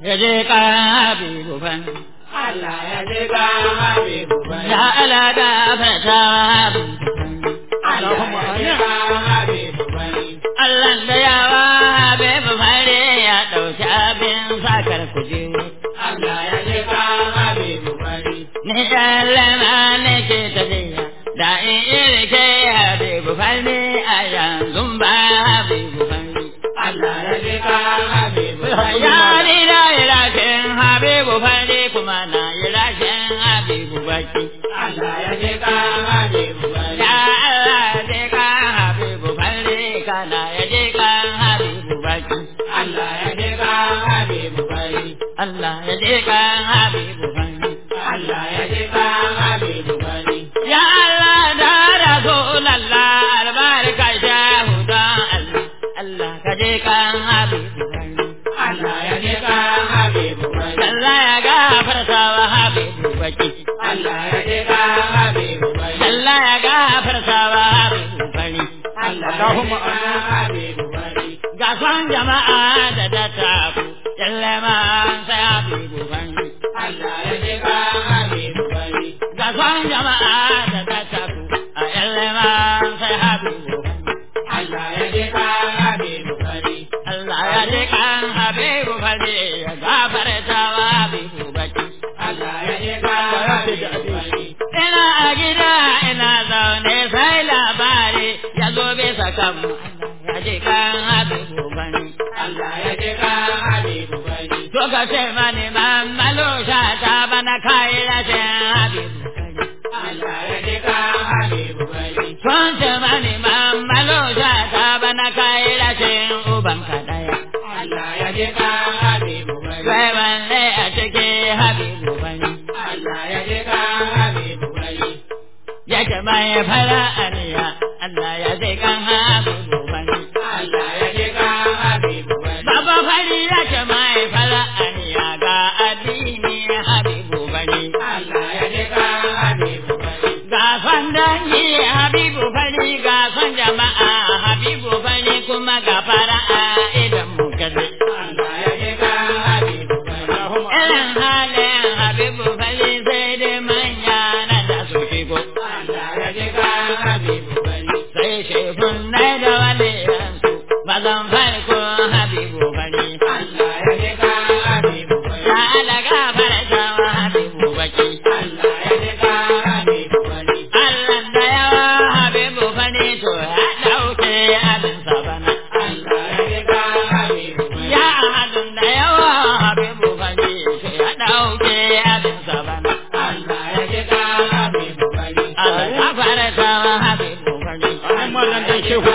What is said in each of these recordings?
ya je ka habibu fan Allah ya ji ka Habibu bani. ya ala da fata habibu fan Allah ya ji ka Habibu bani. Allah da yawa habibu fare ya ɗauki abin sakar kujeru Allah ya ji ka Habibu bani. ni sallama ne ke tafiya da in irke habibu fare a yanzu ba habibu fare Allah ya ji ka Habibu bani. ya ni da irakin habibu fare kuma na irakin habibu baki Allah ya ji ka Habibu bani. Ya Allah je kan Habibu falle kana ya je kan Habibu baki. Allah ya ji ka Habibu bani. Allah ya je kan Habibu falle. Allah ya ji ka Habibu bani. Ya Allah da Rasulallah albarka shahu don Allah. Allah ka je kan Habibu falle. Allah ya ji ka Habibu bani. Allah ya gafarta wa Habibu baki. Allah ya ji ka Habibu bani. Allah ya gafarta wa Habibu falle. Allahumma Habibu bani. Ga son jama'a da ta tafu, yalle ma sai Habibu falle. Allah ya ji ka Habibu bani. ga son jama'a da ta tafi a yallama sai habibu Allah ya ji ka Habibu bani. Allah ya ji kan habibu fadi ya gafarta wa habibu baki Allah ya ji ka Habibu bani. ina a gida ina zaune sai labari ya zo bisa kan Allah ya ji kan habibu bani Allah ya ji ka Habibu bani. to ka ce mani mamalo ta bana kai rashin habibu bani Allah ya ji ka Habibu bani. Sun ce mani mamalo ta bana kai rashin uban kadaya Allah ya ji ka Habibu bani. Sai wanne a cikin habibu bani Allah ya ji ka Habibu bani. yake mai fara aniya Allah ya zai kan habibu bani Allah ya ji ka Habibu bani. Baba fari yake mai fara aniya ga addini habibu bani Allah ya ji ka Habibu bani. Ga son dangi habibu bani ga son jama'a habibu bani kuma ga fara'a idan mu kalle. Allah ya ji ka Habibu bani. Irin halin habibu bani sai dai manya na da su shigo. Allah ya ji ka Habibu bani. sai shefun nai da wale yansu bazan farko habibu bane Allah ya ji ka Habibu bani. ya alaga farta wa habibu baki Allah ya ji ka Habibu bani. Allah da yawa habibu bane to ya dauke abin sabana Allah ya ji ka Habibu bani. ya ahadun da yawa habibu bane to ya dauke abin sabana Allah ya ji ka Habibu bani. Allah ya farta wa habibu bane Habibu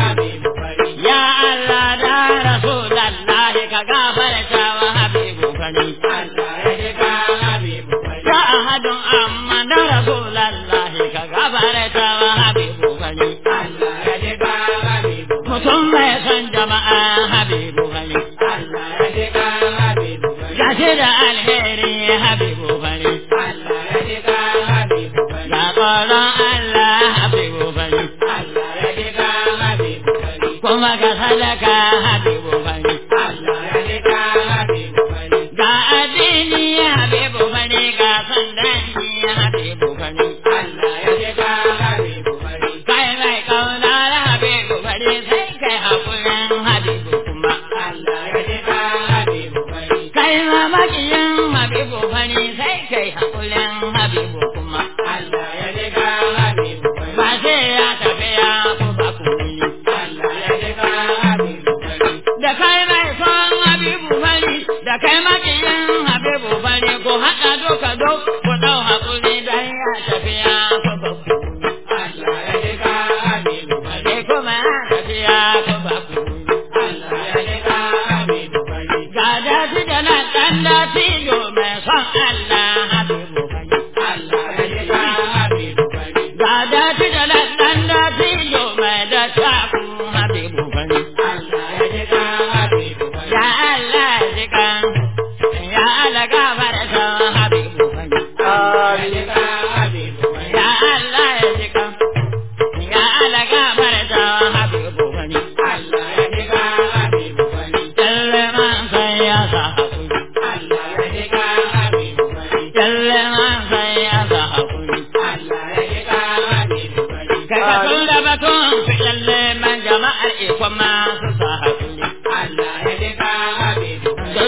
bani. ya Allah da rasulullahi ka gafarta wa habibu bane Allah ya ji ka Habibu bani. Ya ahadun amma da Rasulallahi ka gabarta wa Habibu gani. Allah ya ji ka Habibu bani. Mutum mai son jama'a Habibu gani. Allah ya ji ka Habibu bani. Gashi da alheri Habibu gani. Allah ya ji ka Habibu bani. Ga tsoron Allah Habibu gani. Allah ya ji ka Habibu bani. Kuma ga sadaka Habibu gani. Allah ya ji ka Habibu bani. Ga addini Habibu gani ga son dangi Habibu gani. Allah ya ji ka Habibu bani. Kai mai kaunar Habibu gani sai kai haƙurin Habibu kuma. Allah ya ji ka Habibu bani. kai ma makiyin habibu fani sai kai haƙulin habibu kuma Allah ya ji ka Habibu bani. ba sai ya tafi ya ku ba ku ni Allah ya ji ka Habibu bani. da kai mai son habibu fani da kai makiyin habibu fani ko haɗa doka do ku ɗau haƙuli dan ya tafi ya ku ba ku ni Allah ya ji ka Habibu bani. sai kuma ya tafi ya ku ba ku ni Allah ya ji ka Habibu bani. ga daji da na ɗan daji mai son Allah habibu fani Allah ya ji ka Habibu bani. ga daji da na ɗan daji mai da taku habibu fani Allah ya ji ka Habibu bani. Ya Allah jikan, ya Allah gafarta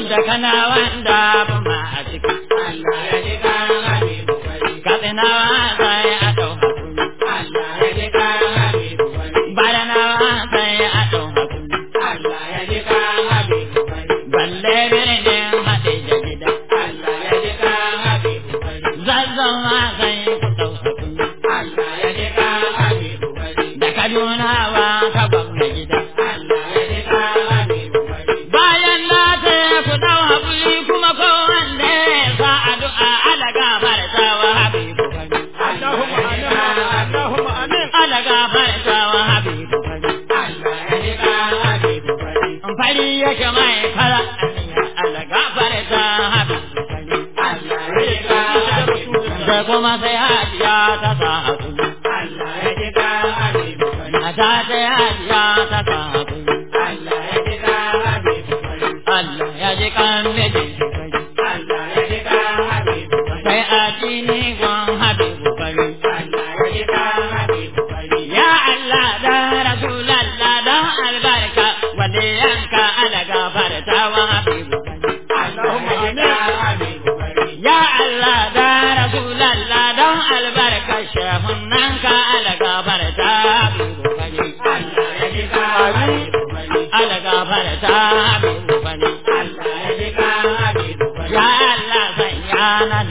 da kana wanda ba ma a ciki Allah ya ji kan Habibu Fari. katsinawa sai a ɗau hakuri Allah ya ji kan Habibu Fari. baranawa sai a ɗau hakuri Allah ya ji kan Habibu Fari. balle birnin haɗe da gida Allah ya ji kan Habibu Fari. zazzawa sai ku ɗau hakuri Allah ya ji kan Habibu Fari. da kaduna ba ka gwamna gida Allah ya ji kan Habibu Fari. bayan na ce ku ɗau hakuri kuma ko wanda ya sa addu'a ala gafarta wa habibu fari Allahumma amin. Allahumma amin. ala gafarta wa habibu fari Allah ya ji kan Habibu Fari. fari yake mai fara ala gafarta habibu fari Allah ya ji kan Habibu Fari. da kuma sai hajiya ta sa hakuri Allah ya ji kan Habibu Fari. mata sai hajiya ta sa hakuri Allah ya ji kan Habibu Fari. Allah ya ji kan mijin fari Allah ya ji kan Habibu Fari. sai a cini gwan habibu fari Allah ya ji kan Habibu Fari. Ya Allah da Rasulallah don albarka wanda yanka ala gafarta wa habibu fari Allahumma amin. Habibu Fari. Ya Allah da Rasulallah don albarka shehun nan ka ala gafarta habibu fari Allah ya ji kan Habibu Fari. ala gafarta habibu fari Allah ya ji kan Habibu Fari. Ya Allah sanya nan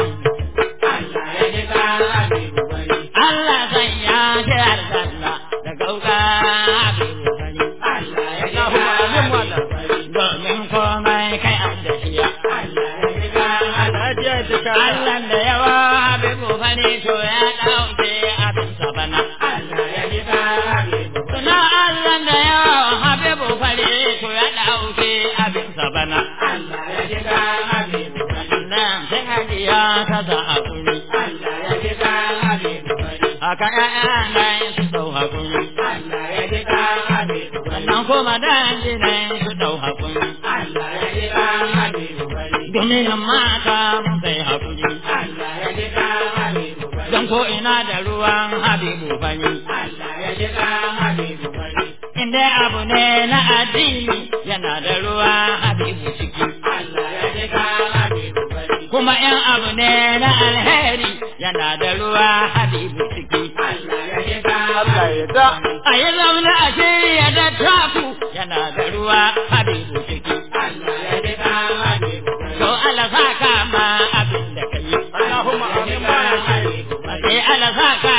Allah ya ji kan Habibu Fari. Allah sanya shi aljanna da gauga habibu fari Allah ya ji kan Habibu Fari. domin komai kai an da shiya Allah ya ji kan Habibu Fari. Allah da yawa habibu fari to ya dauke abin sabana Allah ya ji kan Habibu Fari. Suna Allah da yawa habibu fari to ya dauke abin sabana Allah ya ji kan Habibu Fari. nan sai hajiya ta sa hakuri Allah ya ji kan Habibu Fari. haka ƴaƴan su dau hakuri Allah ya ji kan Habibu Fari. sannan kuma danjinan su dau hakuri Allah ya ji kan Habibu Fari. domin mata mun kai hakuri Allah ya ji kan Habibu Fari. don ko ina da ruwan habibu fari Allah ya ji kan Habibu Fari. inda abu ne na addini yana da ruwa habibu ciki Allah ya ji kan Habibu Fari. kuma in abu ne na alheri yana da ruwa habibu ciki Allah ya ji kan Habibu Fari. a yi zaune a shirya da taku yana da ruwa habibu ciki Allah ya ji kan Habibu Fari. to Allah saka ma abin da ka yi Allahumma amin. sai Allah saka